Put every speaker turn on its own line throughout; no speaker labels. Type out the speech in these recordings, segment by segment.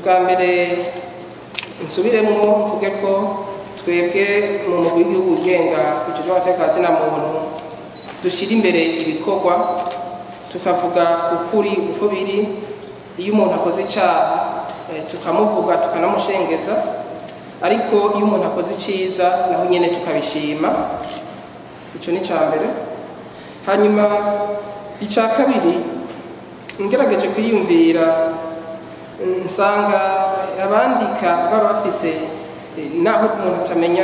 ubwa mbere nsubiremwo mvuge ko twebwe mu mugwi w'igihugu ugenga kujejwe amateka ya zina muntu dushyira imbere ibikorwa tukavuga ukuri uko biri iyo umuntu akoze icyaha eh, tukamuvuga tukanamushengeza ariko iyo umuntu akoze icyiza naho nyine tukabishima icyo ni icya mbere hanyuma icya kabiri ngerageje kwiyumvira nsanga abandika baba bafise eh, naho umuntu atamenya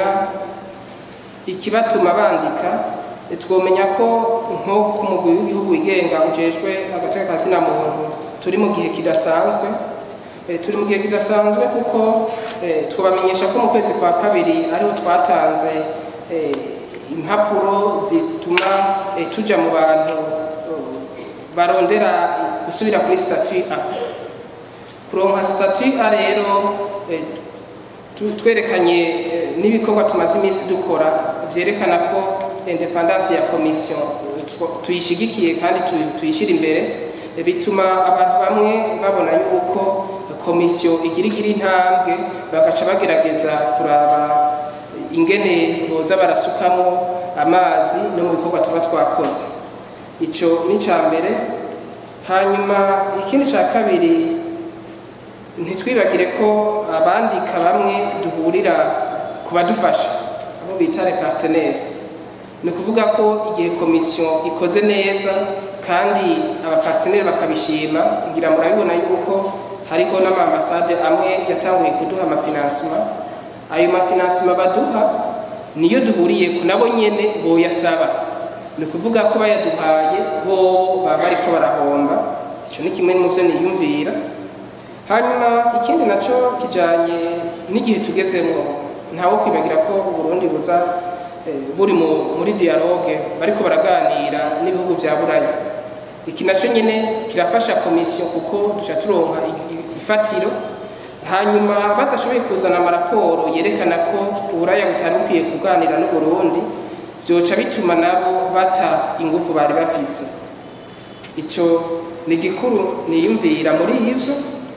ikibatuma bandika eh, twomenya ko nko ku mugwi w'igihugu wigenga ujejwe agateka ka zina muntu turi mu gihe kidasanzwe Eh, turi mu gihe kidasanzwe kuko eh, twabamenyesha ko mu kwezi kwa kabiri ariho twatanze eh, impapuro zituma eh, tuja mu bantu eh, barondera gusubira kuri statut A kuronka statut A rero eh, tu- twerekanye eh, n'ibikorwa tumaze iminsi dukora vyerekana ko independance ya commission eh, tw- tuyishigikiye kandi tu- tuyishira imbere eh, bituma abantu bamwe babona yuko komisiyo igira igira intambwe bagaca bagerageza kuraba ingene boza barasukamo amazi no mu bikorwa tuba twakoze icyo ni icya mbere hanyuma ikindi cya kabiri ntitwibagire ko abandika bamwe duhurira ku badufasha abo bita reparteneri ni ukuvuga ko igihe komisiyo ikoze neza kandi abaparteneri bakabishima ngira murabibona yuko hariho n'amambasade amwe yatanguye kuduha amafinansima ayo mafinansima baduha niyo duhuriye ku nabo nyene boyasaba ni ukuvuga ko bayaduhaye bo baba bariko barahomba icyo ni kimwe mu byo niyumvira hanyuma ikindi nacyo kijanye n'igihe tugezemo ntawo kwibagira ko uburundi buza eh, buri mu- muri dialogue bariko baraganira n'ibihugu vya buraya iki nacyo nyine kirafasha komisiyo kuko duca turonka i- i- ifatiro hanyuma badashoboye kuzana amaraporo yerekana ko uburaya butari bukwiye kuganira n'uburundi byoca bituma nabo bata ingufu bari bafise icyo ni igikuru niyumvira muri ivyo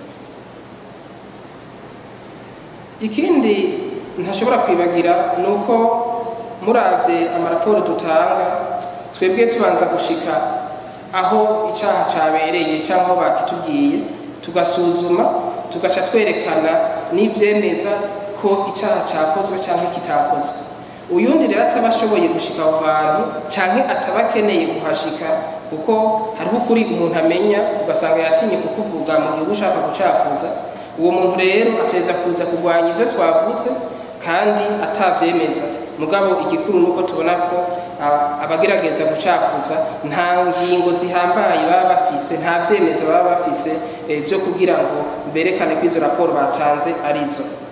ikindi ntashobora kwibagira ni uko muravye amaraporo dutanga twebwe tubanza gushika aho icyaha cyabereye cyangwa aho bakitubwiye tugasuzuma tugaca twerekana n'ivyemeza ko icyaha cyakozwe cyangwa kitakozwe uyundi rero ataba ashoboye gushika aho hantu canke ataba akeneye kuhashika kuko hariho ukuri umuntu amenya ugasanga yatinye kukuvuga mu gihe uba ushaka gucafuza uwo muntu rero ateza kuza kurwanya ivyo twavuze kandi atavyemeza mugabo igikuru nuko tubona ko aba- abagerageza gucafuza nta ngingo zihambaye baba bafise nta vyemezo baba bafise eh, vyo kugira ngo berekane ko izo raporo batanze arizo